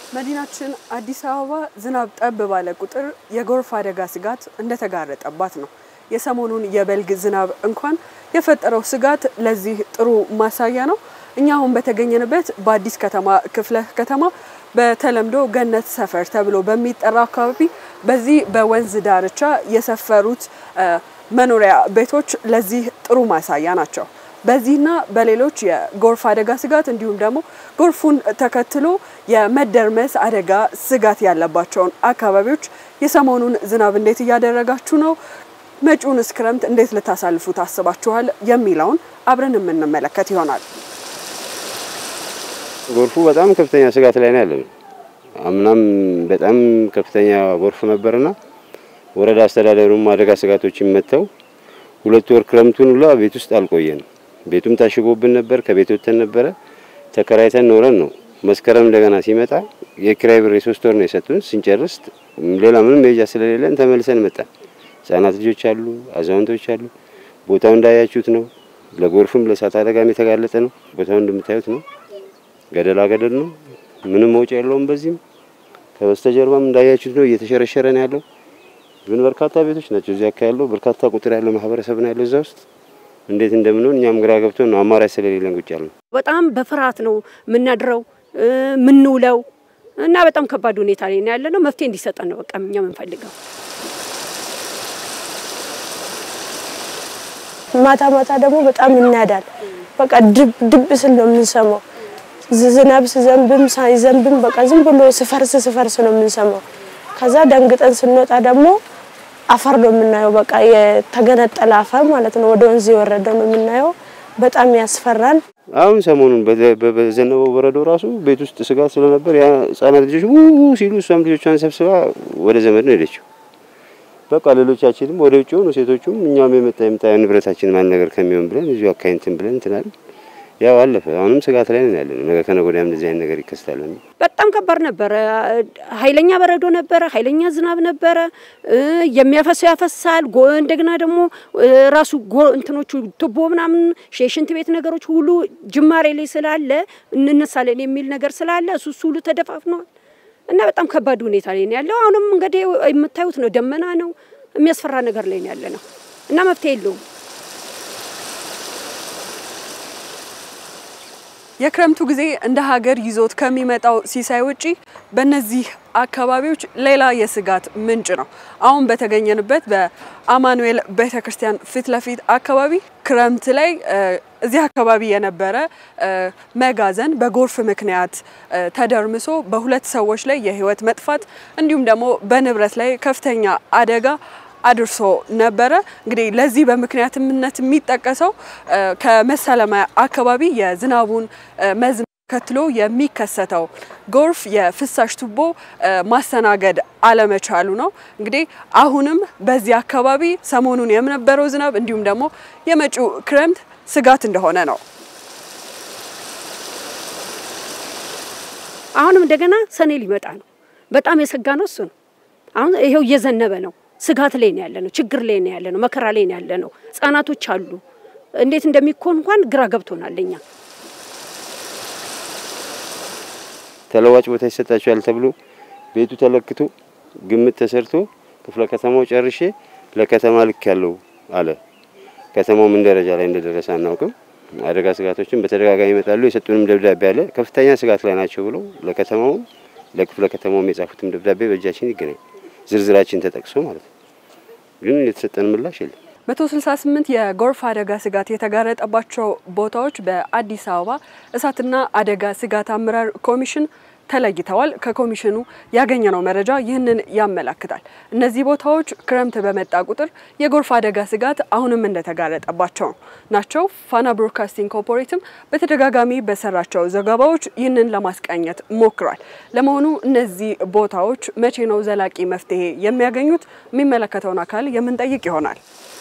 መዲናችን አዲስ አበባ ዝናብ ጠብ ባለ ቁጥር የጎርፍ አደጋ ስጋት እንደተጋረጠባት ነው። የሰሞኑን የበልግ ዝናብ እንኳን የፈጠረው ስጋት ለዚህ ጥሩ ማሳያ ነው። እኛ አሁን በተገኘንበት በአዲስ ከተማ ክፍለ ከተማ በተለምዶ ገነት ሰፈር ተብሎ በሚጠራ አካባቢ በዚህ በወንዝ ዳርቻ የሰፈሩት መኖሪያ ቤቶች ለዚህ ጥሩ ማሳያ ናቸው። በዚህና በሌሎች የጎርፍ አደጋ ስጋት እንዲሁም ደግሞ ጎርፉን ተከትሎ የመደርመስ አደጋ ስጋት ያለባቸውን አካባቢዎች የሰሞኑን ዝናብ እንዴት እያደረጋችሁ ነው? መጪውንስ ክረምት እንዴት ልታሳልፉ ታስባችኋል? የሚለውን አብረን የምንመለከት ይሆናል። ጎርፉ በጣም ከፍተኛ ስጋት ላይ ነው ያለነው። አምናም በጣም ከፍተኛ ጎርፍ ነበርና ወረዳ አስተዳደሩም አደጋ ስጋቶችን መጥተው ሁለት ወር ክረምቱን ሁላ ቤት ውስጥ አልቆየንም። ቤቱም ታሽጎብን ነበር። ከቤት ወጥተን ነበረ ተከራይተን ኖረን ነው። መስከረም እንደገና ሲመጣ የኪራይ ብር የሶስት ወር ነው የሰጡን። ስንጨርስ ሌላ ምንም መሄጃ ስለሌለን ተመልሰን መጣን። ህጻናት ልጆች አሉ፣ አዛውንቶች አሉ። ቦታው እንዳያችሁት ነው። ለጎርፍም ለእሳት አደጋም የተጋለጠ ነው። ቦታው እንደምታዩት ነው። ገደላ ገደል ነው። ምንም መውጫ የለውም። በዚህም ከበስተጀርባም እንዳያችሁት ነው እየተሸረሸረ ነው ያለው። ግን በርካታ ቤቶች ናቸው እዚያ አካባቢ ያለው በርካታ ቁጥር ያለው ማህበረሰብ ነው ያለው እዛ ውስጥ እንዴት እንደምንሆን እኛም ግራ ገብቶን ነው አማራጭ ስለሌለን ቁጭ ያልነው። በጣም በፍርሃት ነው የምናድረው የምንውለው እና በጣም ከባድ ሁኔታ ላይ ነው ያለነው። መፍትሄ እንዲሰጠን ነው በቃ እኛ የምንፈልገው። ማታ ማታ ደግሞ በጣም ይናዳል። በቃ ድብ ድብ ስል ነው የምንሰማው። ዝናብ ሲዘንብም ሳይዘንብም በቃ ዝም ብሎ ስፈርስ ስፈርስ ነው የምንሰማው። ከዛ ደንግጠን ስንወጣ ደግሞ አፈር ነው የምናየው። በቃ የተገነጠለ አፈር ማለት ነው፣ ወደ ወንዝ የወረደ ነው የምናየው። በጣም ያስፈራል። አሁን ሰሞኑን በዘነበው በረዶ ራሱ ቤት ውስጥ ስጋት ስለነበር ያ ህጻናት ልጆች ው ሲሉ እሷም ልጆቿን ሰብስባ ወደ ዘመድ ነው ሄደችው። በቃ ሌሎቻችንም ወደ ውጭ ሆኑ ሴቶቹም እኛም የመጣ የመጣ ንብረታችን ማን ነገር ከሚሆን ብለን እዚሁ አካይንትን ብለን እንትናል ያው አለፈ። አሁንም ስጋት ላይ ነን ያለነው። ነገ ከነገ ወዲያም እንደዚህ አይነት ነገር ይከሰታል። በጣም ከባድ ነበረ። ኃይለኛ በረዶ ነበረ፣ ኃይለኛ ዝናብ ነበረ። የሚያፈሰው ያፈሳል። እንደገና ደግሞ ራሱ እንትኖቹ ቱቦ ምናምን የሽንት ቤት ነገሮች ሁሉ ጅማሬ ላይ ስላለ እንነሳለን የሚል ነገር ስላለ እሱ እሱ ሁሉ ተደፋፍነዋል እና በጣም ከባድ ሁኔታ ላይ ነው ያለው። አሁንም እንግዲህ የምታዩት ነው፣ ደመና ነው፣ የሚያስፈራ ነገር ላይ ነው ያለ ነው እና መፍትሄ የለውም። የክረምቱ ጊዜ እንደ ሀገር ይዞት ከሚመጣው ሲሳይ ውጪ በእነዚህ አካባቢዎች ሌላ የስጋት ምንጭ ነው። አሁን በተገኘንበት በአማኑኤል ቤተ ክርስቲያን ፊት ለፊት አካባቢ ክረምት ላይ እዚህ አካባቢ የነበረ መጋዘን በጎርፍ ምክንያት ተደርምሶ በሁለት ሰዎች ላይ የህይወት መጥፋት እንዲሁም ደግሞ በንብረት ላይ ከፍተኛ አደጋ አድርሶ ነበረ። እንግዲህ ለዚህ በምክንያትነት የሚጠቀሰው ከመሰለሚያ አካባቢ የዝናቡን መዝነብ ተከትሎ የሚከሰተው ጎርፍ የፍሳሽ ቱቦ ማስተናገድ አለመቻሉ ነው። እንግዲህ አሁንም በዚህ አካባቢ ሰሞኑን የነበረው ዝናብ እንዲሁም ደግሞ የመጪው ክረምት ስጋት እንደሆነ ነው። አሁንም እንደገና ሰኔ ሊመጣ ነው። በጣም የሰጋ ነው እሱ ነው። አሁን ይሄው እየዘነበ ነው። ስጋት ላይ ነው ያለ ነው። ችግር ላይ ነው ያለ ነው። መከራ ላይ ነው ያለ ነው። ህጻናቶች አሉ። እንዴት እንደሚኮን እንኳን ግራ ገብቶናል እኛ። ተለዋጭ ቦታ ይሰጣቸዋል ተብሎ ቤቱ ተለክቶ ግምት ተሰርቶ ክፍለ ከተማው ጨርሼ ለከተማ ልክ ያለው አለ። ከተማው ምን ደረጃ ላይ እንደደረሰ አናውቅም። አደጋ ስጋቶችን በተደጋጋሚ ይመጣሉ። የሰጡንም ደብዳቤ አለ። ከፍተኛ ስጋት ላይ ናቸው ብለው ለከተማው ለክፍለ ከተማውም የጻፉትም ደብዳቤ በእጃችን ይገኛል። ዝርዝራችን ተጠቅሶ ማለት ነው። ግን የተሰጠን ምላሽ የለም። 168 የጎርፍ አደጋ ስጋት የተጋረጠባቸው ቦታዎች በአዲስ አበባ እሳትና አደጋ ስጋት አመራር ኮሚሽን ተለይተዋል። ከኮሚሽኑ ያገኘነው መረጃ ይህንን ያመላክታል። እነዚህ ቦታዎች ክረምት በመጣ ቁጥር የጎርፍ አደጋ ስጋት አሁንም እንደተጋረጠባቸው ናቸው። ፋና ብሮድካስቲንግ ኮርፖሬትም በተደጋጋሚ በሰራቸው ዘገባዎች ይህንን ለማስቃኘት ሞክሯል። ለመሆኑ እነዚህ ቦታዎች መቼ ነው ዘላቂ መፍትሄ የሚያገኙት? የሚመለከተውን አካል የምንጠይቅ ይሆናል።